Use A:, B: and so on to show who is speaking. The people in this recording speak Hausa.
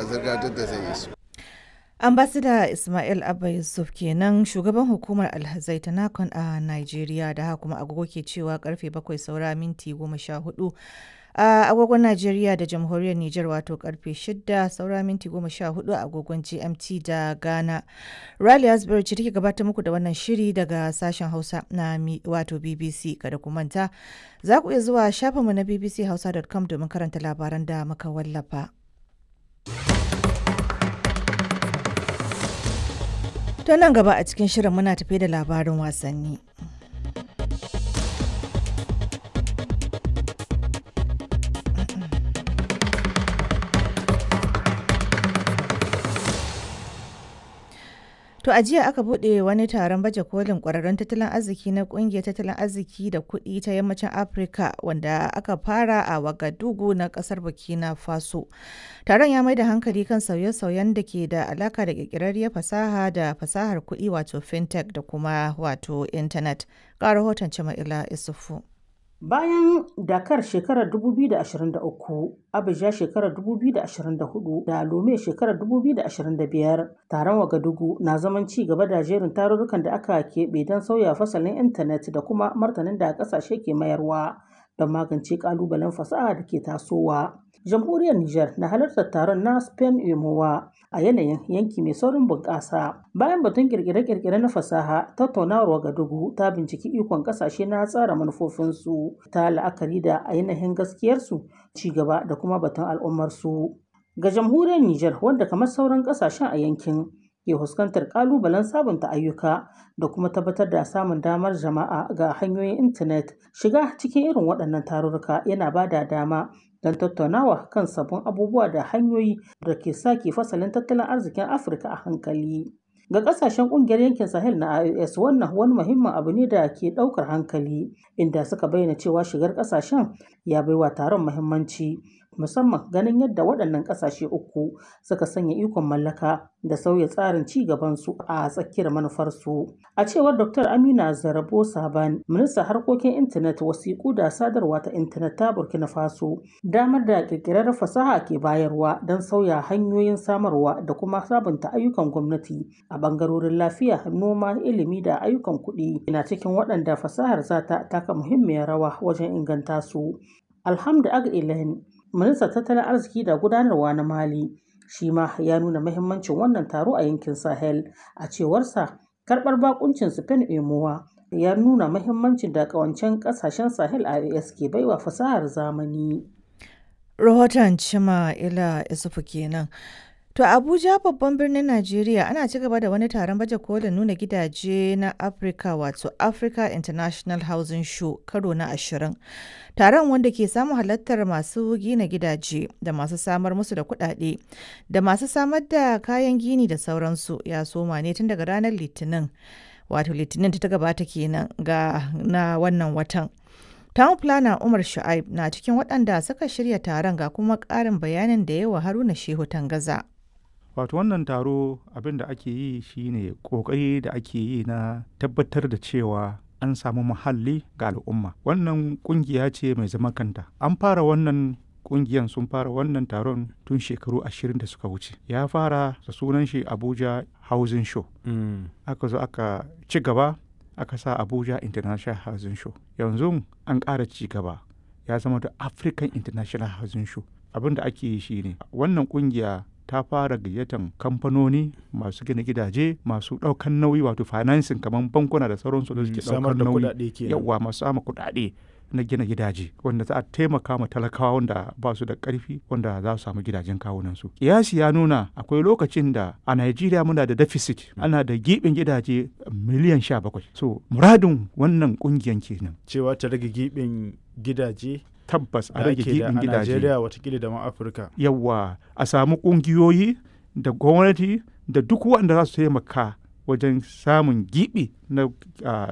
A: zirga-zirga duk da zai yi su.
B: ambasada ismail abba yusuf kenan shugaban hukumar alhazai ta nakon a nigeria da haka kuma agogo ke cewa karfe bakwai saura minti goma sha hudu a agogon Najeriya da jamhuriyar Nijar wato karfe 6 saura minti 14 a agogon GMT da Ghana. Riley Asbury ce take gabatar muku da wannan shiri daga sashen Hausa na wato BBC kada ku manta. Za ku iya zuwa shafinmu na bbchausa.com domin karanta labaran da muka wallafa. To nan gaba a cikin shirin muna tafe da labarin wasanni. To a jiya aka buɗe wani taron baje kolin ƙwararrun tattalin arziki na ƙungiyar tattalin arziki da kuɗi ta yammacin Afirka wanda aka fara a Wagadugu na ƙasar Burkina Faso. Taron ya mai da hankali kan sauye-sauyen da ke da alaka da ƙirƙirarriyar fasaha da fasahar kuɗi wato fintech da kuma wato intanet. Ga rahoton Jama'ila Isufu.
C: Bayan Dakar shekarar 2023, Abuja shekarar 2024 da Lome shekarar 2025, taron Wagadugu na zaman ci gaba da jerin tarurrukan da aka keɓe don sauya fasalin intanet da kuma martanin da ƙasashe ke mayarwa don magance ƙalubalen fasaha da ke tasowa. Jamhuriyar Nijar na halartar taron na Spain Emowa a yanayin yanki mai saurin bunƙasa. Bayan batun kirkire-kirkire na fasaha, tattaunawar Wagadugu ta binciki ikon ƙasashe na tsara manufofinsu ta la'akari da ainihin gaskiyarsu, ci gaba da kuma batun al'ummarsu. Ga jamhuriyar Nijar wanda kamar sauran ƙasashen a yankin ke fuskantar ƙalubalen sabunta ayyuka da kuma tabbatar da samun damar jama'a ga hanyoyin intanet shiga cikin irin waɗannan tarurruka yana ba da dama don tattaunawa kan sabbin abubuwa da hanyoyi da ke sake fasalin tattalin arzikin afirka a hankali ga kasashen kungiyar yankin sahel na ios wannan wani muhimmin abu ne da ke daukar hankali inda suka bayyana cewa shigar kasashen ya baiwa taron muhimmanci musamman ganin yadda waɗannan ƙasashe uku suka sanya ikon mallaka da sauya tsarin ci gabansu a tsakiyar manufarsu. A cewar Dr. Amina Zarabo Saban, ministan harkokin intanet wasiƙu da sadarwa ta intanet ta Burkina Faso, damar da ƙirƙirar fasaha ke bayarwa don sauya hanyoyin samarwa da kuma sabunta ayyukan gwamnati a ɓangarorin lafiya, noma, ilimi da ayyukan kuɗi na cikin waɗanda fasahar za ta taka muhimmiyar rawa wajen inganta su. Alhamdu Ag ministan tattalin arziki da gudanarwa na mali shi ma ya nuna mahimmancin wannan taro a yankin sahel a cewarsa karɓar bakuncin spain emowa ya nuna mahimmancin da kawancen kasashen sahel a as ke baiwa fasahar zamani
B: rahoton cima ila isufu kenan To Abuja babban birnin Najeriya ana ci gaba da wani taron baje kolin nuna gidaje na Africa wato Africa International Housing Show karo na ashirin. Taron wanda ke samun halartar masu gina gidaje da masu samar musu da kuɗaɗe da masu samar da kayan gini da sauransu ya soma ne tun daga ranar Litinin. Wato Litinin ta gabata kenan ga na wannan watan. Town Planner Umar Shu'aib na cikin waɗanda suka shirya taron ga kuma ƙarin bayanin da yawa Haruna Shehu Tangaza.
D: wato wannan taro abin da ake yi shine kokari da ake yi na tabbatar da cewa an samu muhalli ga al'umma wannan kungiya ce mai zaman kanta an fara wannan kungiyan sun fara wannan taron tun shekaru ashirin da suka wuce ya fara da sunan shi abuja housing show mm. aka zo aka ci gaba aka sa abuja international housing show yanzu an ƙara ci gaba ya zama da african international housing show abin da ake yi shine wannan kungiya ta fara gayyatan kamfanoni masu gina gidaje masu ɗaukan nauyi wato financing kamar bankuna da sauransu da suke ɗaukar nauyi yawa masu sama kuɗaɗe na gina gidaje wanda za a taimaka ma talakawa wanda ba su da ƙarfi wanda za su samu gidajen kawunansu kiyasi ya nuna akwai lokacin da a Najeriya muna da deficit ana da giɓin gidaje miliyan sha bakwai so muradin wannan ƙungiyan kenan
E: cewa ta rage giɓin gidaje
D: tabbas a rage gibin gidaje.
E: Najeriya watakila da ma Afirka.
D: Yawwa a samu ƙungiyoyi da gwamnati da duk waɗanda za su taimaka wajen samun gibi na